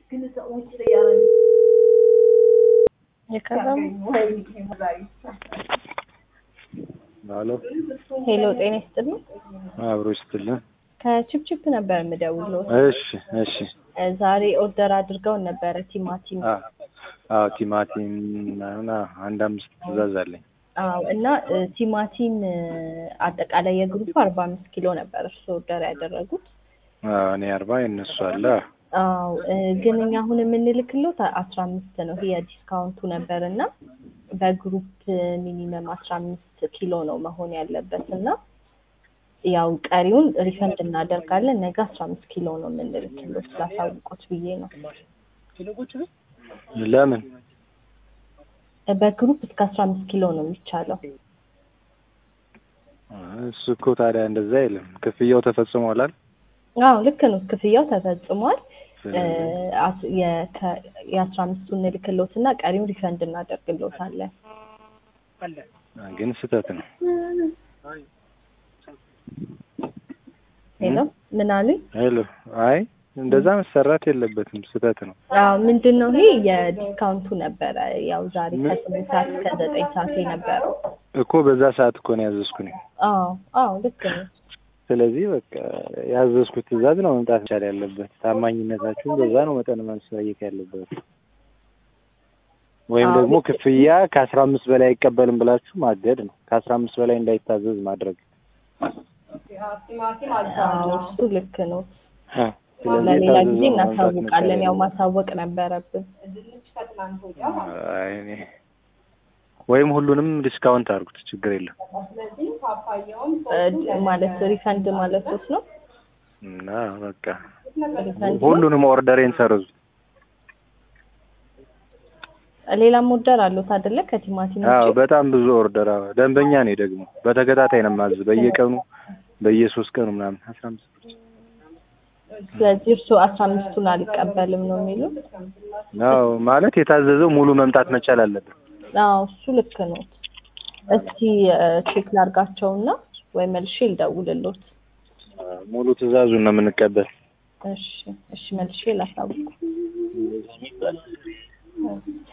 ሄሎ ሄሎ ጤና ይስጥልኝ። አብሮ ይስጥልን። ከችፕችፕ ነበር የምደውለው። እሺ እሺ። ዛሬ ኦርደር አድርገውን ነበረ ቲማቲም። አ አዎ ቲማቲም ምናምን አዎ፣ አንድ አምስት ትእዛዝ አለኝ። አዎ እና እ፣ ቲማቲም እ፣ አጠቃላይ የግሩፕ አርባ አምስት ኪሎ ነበር እርሱ ኦርደር ያደረጉት። አዎ እኔ አርባ የእነሱ አለ። አዎ እ፣ ግን እኛ አሁን የምንልክሎት አስራ አምስት ነው። ይሄ የዲስካውንቱ ነበር እና በግሩፕ ሚኒመም አስራ አምስት ኪሎ ነው መሆን ያለበት እና ያው ቀሪውን ሪፈንድ እናደርጋለን። ነገ አስራ አምስት ኪሎ ነው የምንልክሎት ስላሳውቆት ብዬ ነው። ለምን በግሩፕ እስከ አስራ አምስት ኪሎ ነው የሚቻለው። እሱ እኮ ታዲያ እንደዛ አይልም። ክፍያው ተፈጽሟላል። አዎ ልክ ነው። ክፍያው ተፈጽሟል። እ፣ ስለዚህ አስ- የከ- የአስራ አምስቱን እንልክሎት እና ቀሪውን ሪፈንድ እናደርግሎታለን። ግን ስህተት ነው። ሄሎ ምን አሉኝ? ሄሎ አይ እንደዛ መሰራት የለበትም ስህተት ነው። አዎ ምንድን ነው ይሄ የዲስካውንቱ ነበረ። ያው ዛሬ ከስምንት ሰዓት እስከ ዘጠኝ ሰዓት የነበረው። እኮ በዛ ሰዓት እኮ ነው ያዘዝኩኝ። አዎ አዎ ልክ ነው። ስለዚህ በቃ ያዘዝኩት ትእዛዝ ነው መምጣት መቻል ያለበት። ታማኝነታችሁን በዛ ነው መጠን ማሳየት ያለበት። ወይም አዎ፣ ደግሞ ልክ- ክፍያ ከአስራ አምስት በላይ አይቀበልም ብላችሁ ማገድ ነው። ከአስራ አምስት በላይ እንዳይታዘዝ ማድረግ። አዎ እሱ ልክ ነው። አ፣ ስለዚህ ለሌላ ጊዜ የታዘዘው ነው መምጣት እናሳውቃለን። ያው መቻል ማሳወቅ ነበረብን። አይ፣ እኔ ወይም ሁሉንም ዲስካውንት አድርጉት፣ ችግር የለም እ፣ ማለት ሪፈንድ ማለት ውስጥ ነው። እና በቃ ሪፈንድ ነው። ሁሉንም ኦርደሬን ሰርዙ። ሌላም ኦርደር አሉት አይደለ? ከቲማቲም አዎ ውጪ? በጣም ብዙ ኦርደር አዎ። ደንበኛ ነኝ ደግሞ በተከታታይ ነው የማዝ በየቀኑ በየሶስት ቀኑ ምናምን አስራ አምስት ስለዚህ እርሱ አስራ አምስቱን አልቀበልም ነው የሚሉት። አዎ ማለት የታዘዘው ሙሉ መምጣት መቻል አለበት። አዎ እሱ ልክ ነው። እስኪ ቼክ ላርጋቸውና ወይ መልሼ ልደውልሎት። ሙሉ ትዕዛዙን ነው የምንቀበል። እሺ እሺ መልሼ ላሳውቅ።